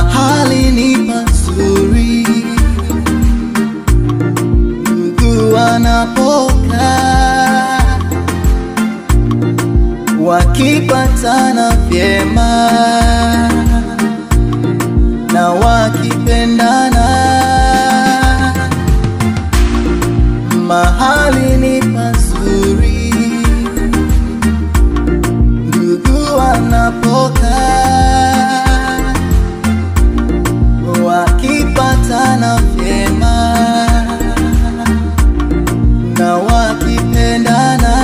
mahali ni pazuri, ndugu wanapokaa wakipatana vyema na wakipendana, mahali ni pazuri, ndugu wanapokaa wakipatana vyema na wakipendana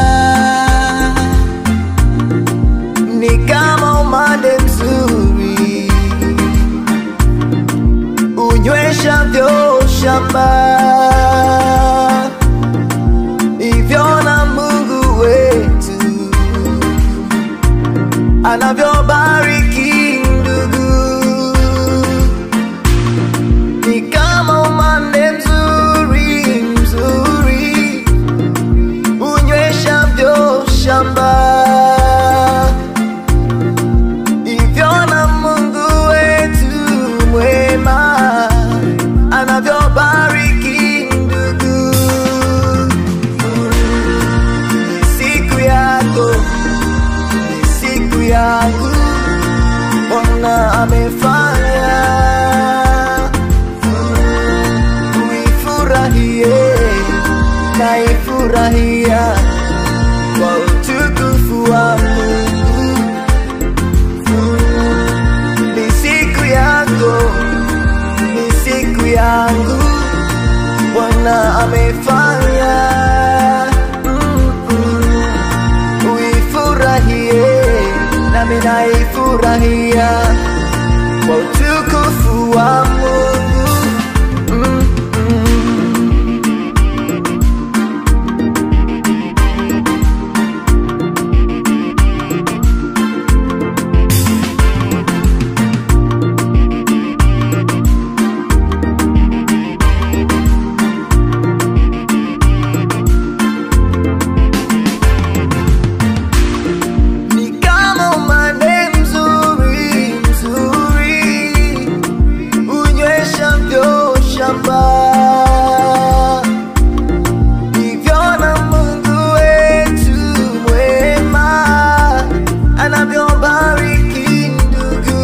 ni kama umande mzuri unyweshavyo shamba hivyo na Mungu wetu anavyobariki ndugu ni kama umande mzuri mzuri unyweshavyo shamba hivyo na Mungu wetu mwema anavyobariki ndugu. Ni siku yako, ni siku yangu, Bwana amefanya uifurahie na ifurahia kwa utukufu wa Mungu ni siku yako, ni siku yangu, Bwana amefanya Mm-mm. uifurahie, nami naifurahia kwa utukufu wa Mungu Mm-mm. ni kama umande mzuri mzuri unyweshavyo shamba hivyo na Mungu wetu mwema anavyobariki ndugu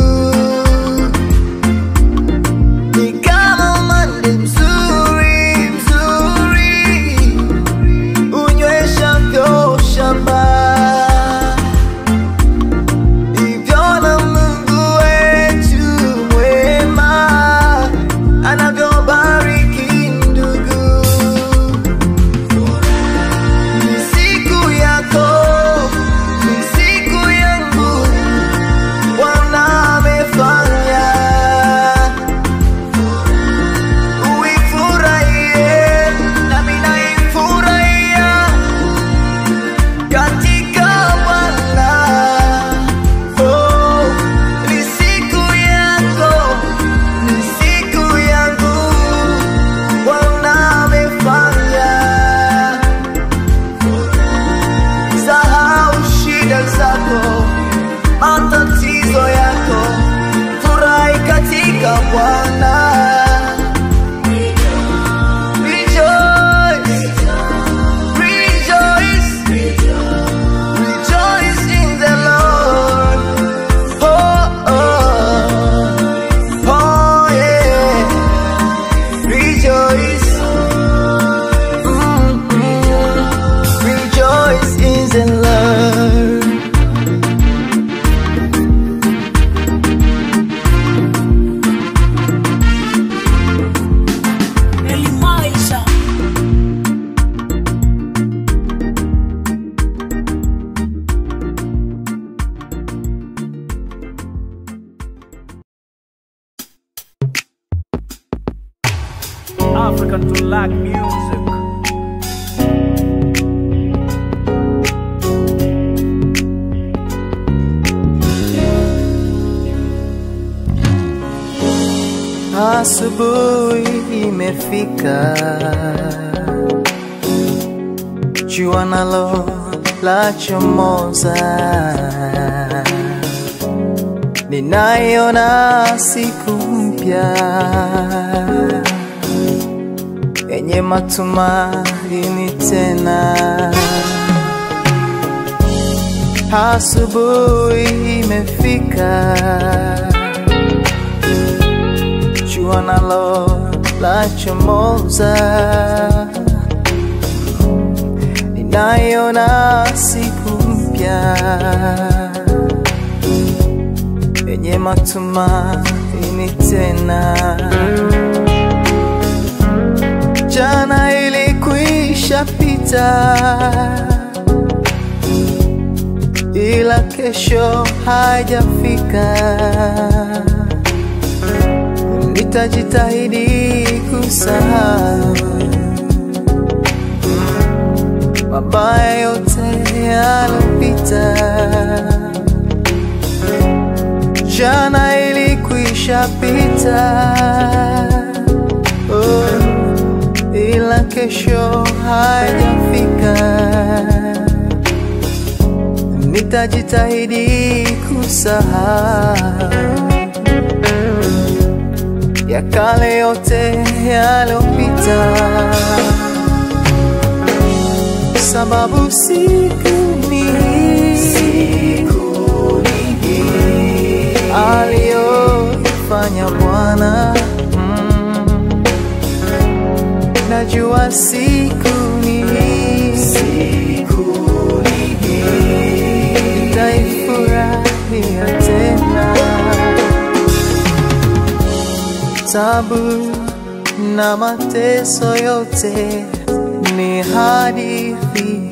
ni kama umande mzuri mzuri unyweshavyo shamba hivyo na Mungu wetu mwema anavyobariki ndugu. Ni siku yako, ni siku yangu, Bwana amefanya uifurahie, nami naifurahia katika Bwana. Oh, ni siku yako, ni siku yangu, Bwana amefanya. Sahau shida zako, matatizo yako, furahi katika Bwana. Rejoice, rejoice, Rejoice in the Lord. Oh, oh, oh, yeah. Rejoice. Mm, mm. Rejoice in the Lord. Elimaisha. African to like music. Asubuhi imefika, jua nalo la chomoza, ninaiona siku mpya yenye matumaini tena. Asubuhi imefika, jua nalo lachomoza, ninaiona siku mpya yenye matumaini tena. Jana ilikwisha pita, ila kesho haijafika. Nitajitahidi kusahau mabaya yote yalopita. Jana ilikwisha pita, oh, ila kesho haijafika. Nitajitahidi kusahau ya kale yote yalopita, sababu siku ni aliyoifanya Bwana mm. Najua siku ni nitaifurahia tena. Tabu na mateso yote ni hadithi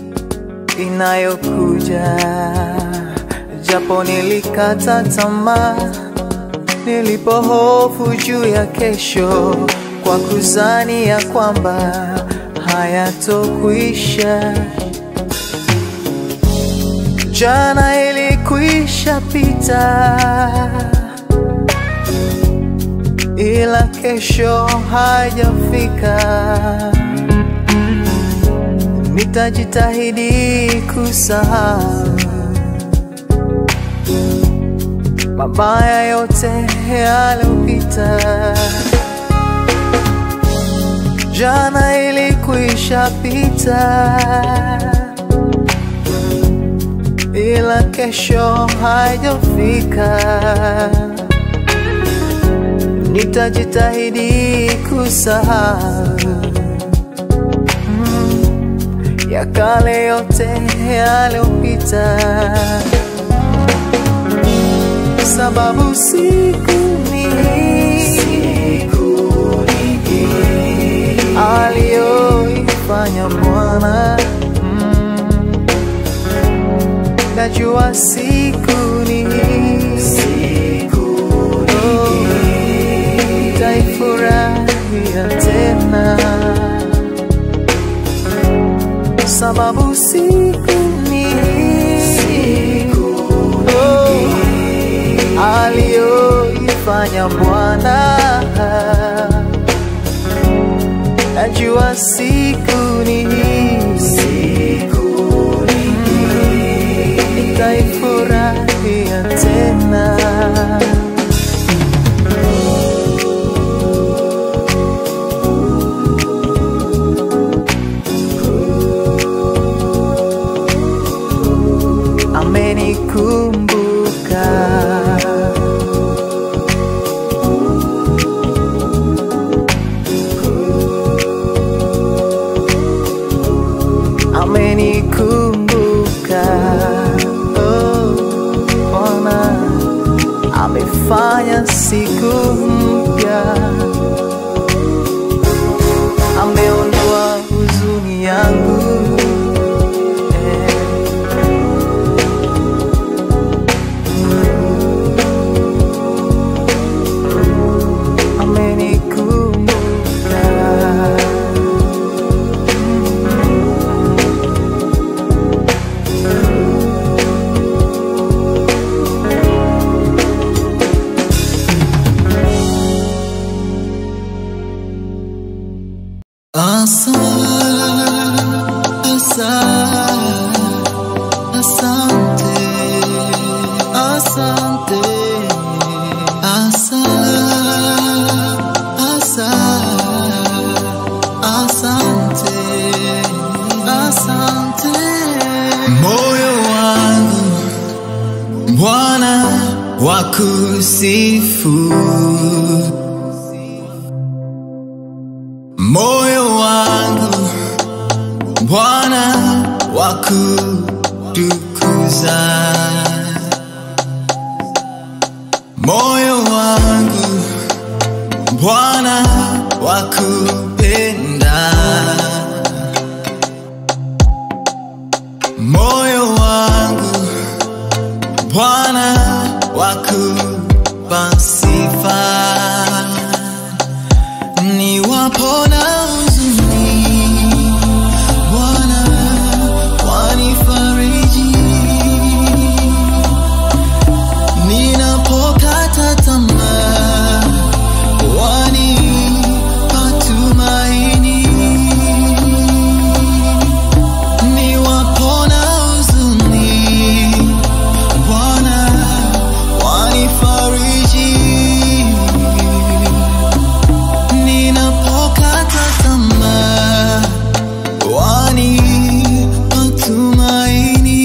inayokuja, japo nilikata tamaa nilipohofu juu ya kesho, kwa kuzani ya kwamba hayatokwisha. Jana ilikwisha pita, ila kesho haijafika. Nitajitahidi kusahau mabaya yote yalopita. Jana ilikwisha pita, ila kesho haijafika. Nitajitahidi kusahau mm, ya kale yote yalopita sababu siku ni aliyoifanya Bwana mm. Najua siku ni Oh, nitaifurahia tena sababu siku ni Oh, aliyoifanya Bwana. Najua siku ni nitaifurahia tena. Amenikumbuka amenikumbuka oh, Bwana amefanya siku mpya, ameondoa huzuni yangu eh. amenikumbuka kusifu moyo wangu Bwana wakutukuza moyo wangu Bwana wakupenda moyo wangu Bwana wakupa sifa niwapona huzuni Bwana wanifariji ninapokata tamaa wanipa tumaini niwapona huzuni Bwana wanifariji ninapokata tamaa wanipa tumaini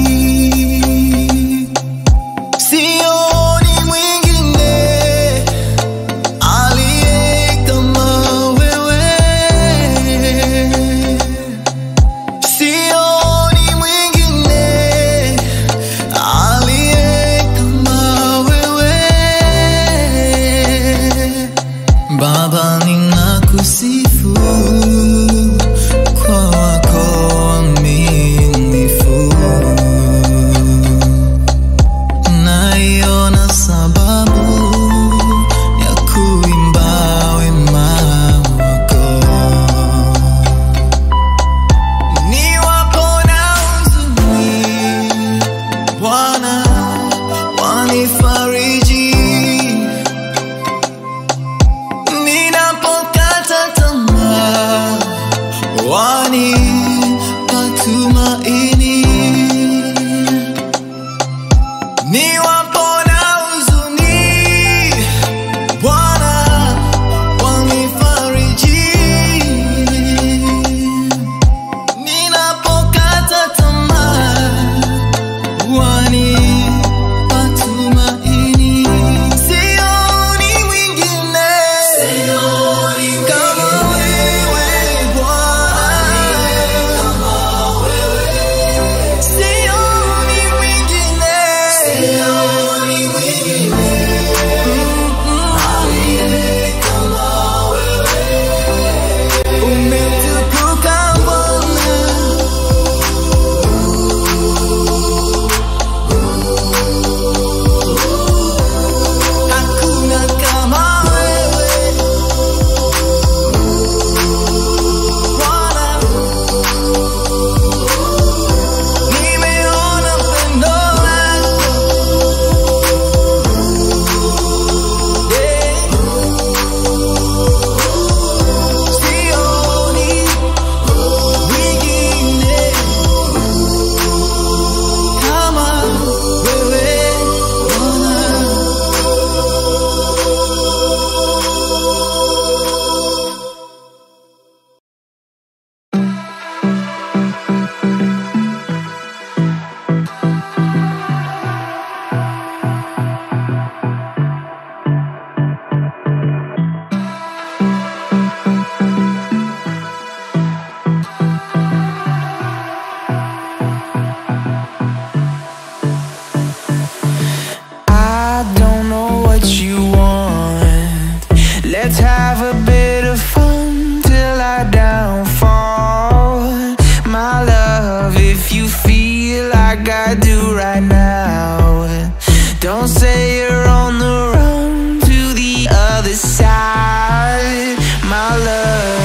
sioni mwingine aliye kama wewe sioni mwingine aliye kama wewe Baba ninakusifu kwa wako uaminifu naiona sababu ya kuimba wema wako niwapona huzuni Bwana wanifariji ninapokata tamaa wanipa tumaini niwapona huzuni Bwana wanifariji ninapokata tamaa wanipa tumaini sioni mwingine kama wewe Bwana sioni mwingine umetukuka Bwana hakuna kama wewe Bwana nimeona pendo lako Eh. sioni mwingine kama wewe Bwana I don't know what you want. Let's have a bit of fun till I downfall. My love, if you feel like I do right now, don't say you're on the run to the other side. My love.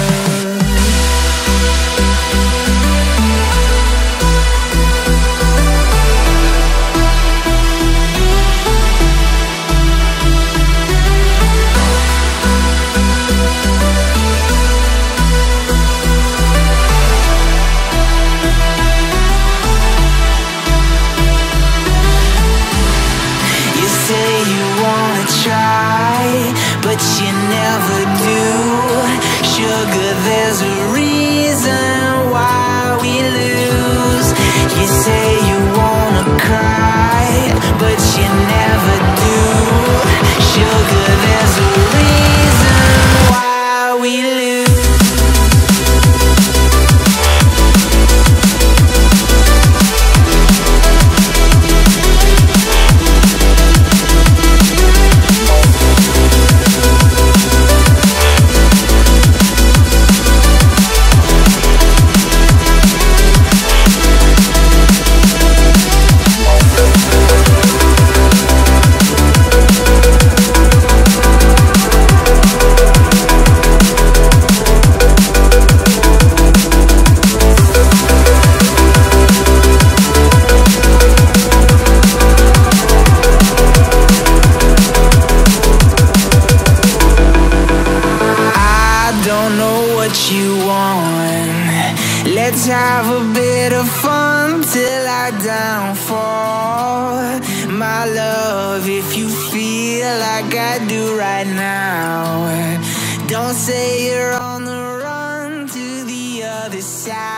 You say you wanna try, but you never do. Sugar, there's a reason why we lose. You say you wanna cry, but you never do. good. There's a reason why we live. I don't know what you want. Let's have a bit of fun till I downfall. My love, if you feel like I do right now, don't say you're on the run to the other side.